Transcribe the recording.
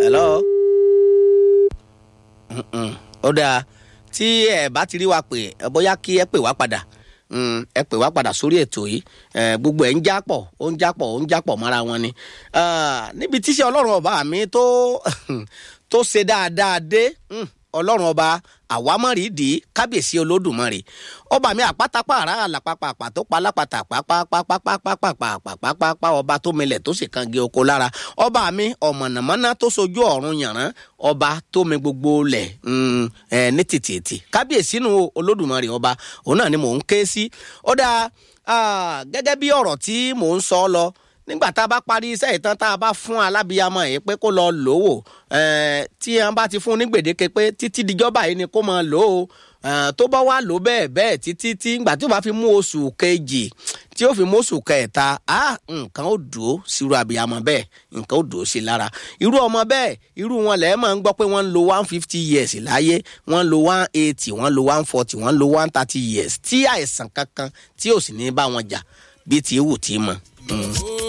hello. Mm-mm. ó dáa tí ẹ bá ti rí wa pè ẹ bóyá kí ẹ pè wá padà Mm, ẹ pè wá padà sórí ètò yìí ẹ gbogbo ẹ ń jápọ̀ ó ń jápọ̀ ó ń jápọ̀ mọ́ra wọn ni Ah, níbi tíṣẹ́ ọlọ́run ọba mi tó tó ṣe dáadáa dé mm, ọlọ́run ọba àwámọ̀rìdì kábíyèsí olódùmarè ọba mi àpátápàrà àlàpàpàpà tó pa lápàtà pàápàápàápàápàápàápàápàá ọba tó milẹ̀ tó sì kan gé oko lára ọba mi ọ̀mọ̀nàmọ́ná tó sojú ọ̀run yànrán ọba tó mi gbogbo lẹ̀ mm, ẹ, ní tìtìtì kábíyèsí nu olódùmarè ọba òun náà ni mò ń ké sí ó dáa ah, gẹ́gẹ́ bí ọ̀rọ̀ tí mò ń sọ lọ nígbà tá a bá parí iṣẹ́ ìtàn tá a bá fún alábìyamọ yìí pé kó lọ lò ó eh, tí a bá ti fún ní gbèdéke pé títí dijọba yìí ni kó máa lò ó eh, tó bá wà lò bẹ́ẹ̀ bẹ́ẹ̀ títí tí ìgbà tí ó bá fi mú oṣù kejì tí ó fi mú oṣù kẹta ah nǹkan ó dùn ó sírú abiyamọ bẹ́ẹ̀ nǹkan ó dùn ó sí lára irú ọmọ bẹ́ẹ̀ irú wọn lẹ́ẹ̀ máa ń gbọ́ pé wọ́n ń lo one fifty years láyé wọ́n ń lo one eighty wọ́n ń lo one forty wọ́n ń lo one thirty years tí àìsàn kankan tí ò sì ní bá wọn jà bí ti wù tí mọ. Mm.